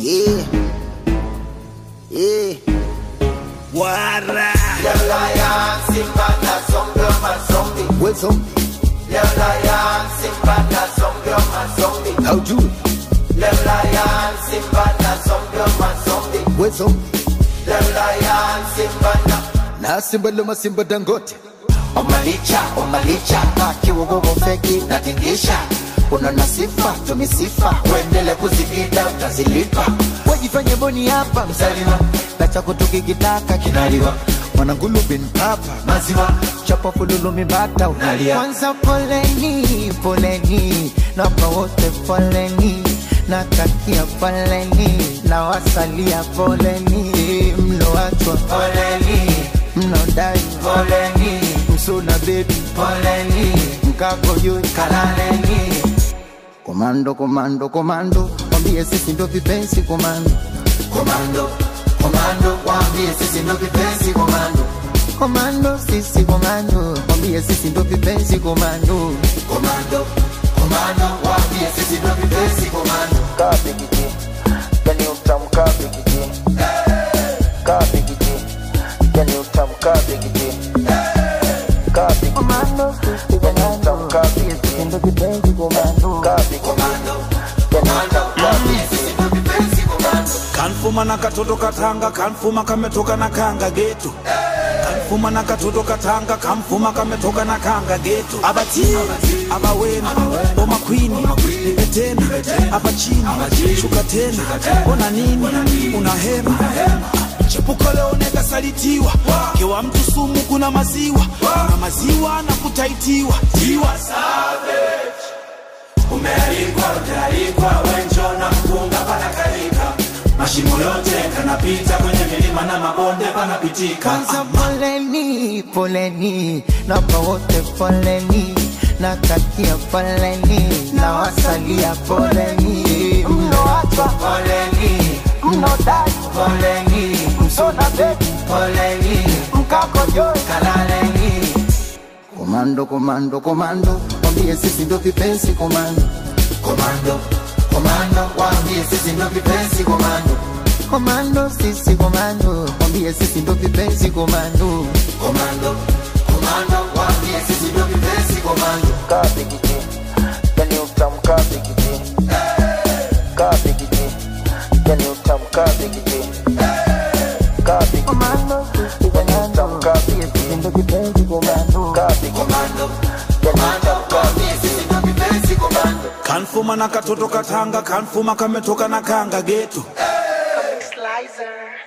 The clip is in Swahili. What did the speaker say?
Yeah. Yeah. Wara. What's on? How do it? What's on? Na simba loma simba dangote. Omalicha, omalicha, kiwogogo feki natingisha unaona sifa tumisifa uendele kuzipita utazilipa wajifanye boni hapa mzaliwa na chako tukikitaka kinaliwa Mwanangulu bin papa. maziwa chapa fululu mibata unalia Kwanza poleni, poleni, naomba wote poleni, natakia poleni, na wasalia poleni, mloachwa poleni mnodai poleni msuna bebi poleni mkako juu kalaleni komando komando komando mwambie sisi ndo vipenzi komando komando komando waambie sisi ndo vipenzi komando komando sisi komando mwambie sisi ndo vipenzi komando komando komando waambie sisi ndo vipenzi komando kabigiji yani utamu kabigiji kabigiji yani utamu kabigiji kabigiji komando sisi yani utamu kabigiji ndo vipenzi komando kabigiji komando yani komando utamu waambie kabigiji sisi ndo vipenzi komando kanfuma na katoto katanga kanfuma kametoka na kanga getu kanfuma na katoto katanga kamfuma kametoka na kanga getu abati abawena omakwini nipe tena hapa chini shuka tena ona nini una hema chepuko leo nekasalitiwa kewa mtu sumu kuna maziwa na maziwa na kutaitiwa tiwa umealikwa utaalikwa wenjo na mpunga panakalika mashimo yote kanapita kwenye milima na mabonde panapitika Kwanza poleni, poleni, naomba wote poleni, natakia poleni, na wasalia poleni, mloachwa poleni mnodai poleni msuna bebi poleni mkako juu kalaleni komando komando komando mwambie sisi ndo vipenzi komando komando komando waambie sisi ndo vipenzi komando komando sisi komando mwambie sisi ndo vipenzi komando komando komando waambie sisi ndo vipenzi komando kabigiji yani utamu kabigiji kabigiji yani utamu kabigiji kabigiji komando sisi yani utamu kabigiji ndo vipenzi komando kabigiji komando yani komando utamu waambie sisi ndo vipenzi komando kanfuma na katoto katanga kanfuma kametoka na kanga getu Slicer.